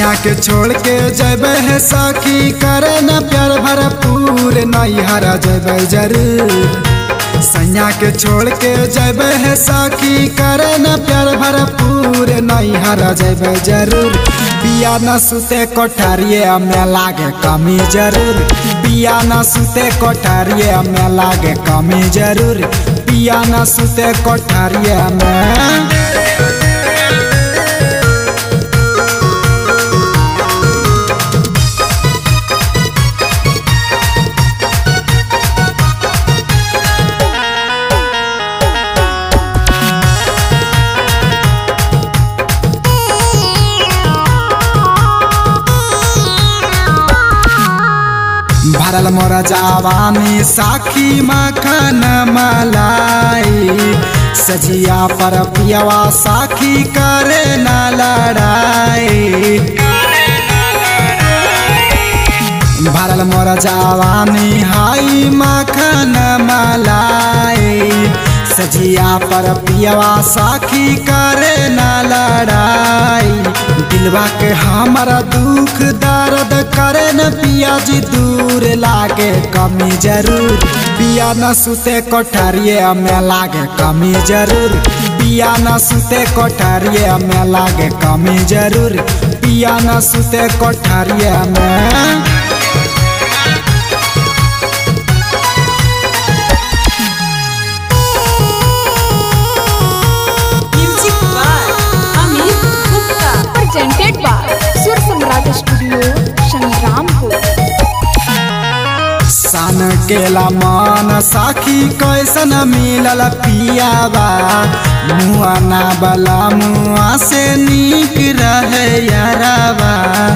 सैया के छोड़ के जैबे है सखी करे न प्यार भरपूर नहीं हरा जैबे जरूर सैया के छोड़ के जैबे है सखी करे न प्यार भरपूर नहीं हरा जैबे जरूर बिया न सुते कोठारिए में लागे कमी जरूर बिया न सुते कोठारिए में लागे कमी जरूर बिया न सुते कोठारिए में भरल मोर जवानी साखी मखन मलाई सजिया पर पियवा साखी करे न लड़ाई भरल मोर जवानी हाई मखन मलाई सजिया पर पियवा साखी करे न लड़ाई दिलवा के हमारा दुख दर्द करे न पिया जी दूर लागे कमी जरूर पिया न सुते कोठरिए में लागे कमी जरूर पिया न सुते कोठरिए में लागे कमी जरूर पिया न सुते कोठरिए में Music by Amit Gupta. presented by Sur Samraj Studio, Shangrampur. सन केला मन साखी कैसन मिलल पियाबा मुआ ना बला मुआ से नीक रहे याराबा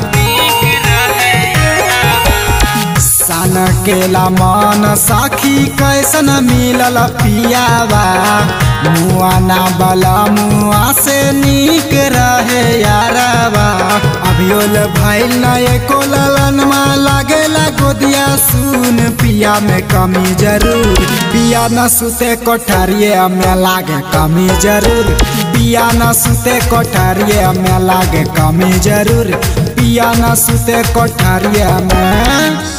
सन केला मन साखी कैसन मिलल पियाबा मुआ ना बला मुआ से नीक रहे याराबा अभियोल भैल न एको ललनमा लागेला गोदिया सुन पिया में कमी जरूर पिया न सुते कोठरिए में लागे कमी जरूर पिया न सुते कोठरिए में लागे कमी जरूर पिया न सुते कोठरिए में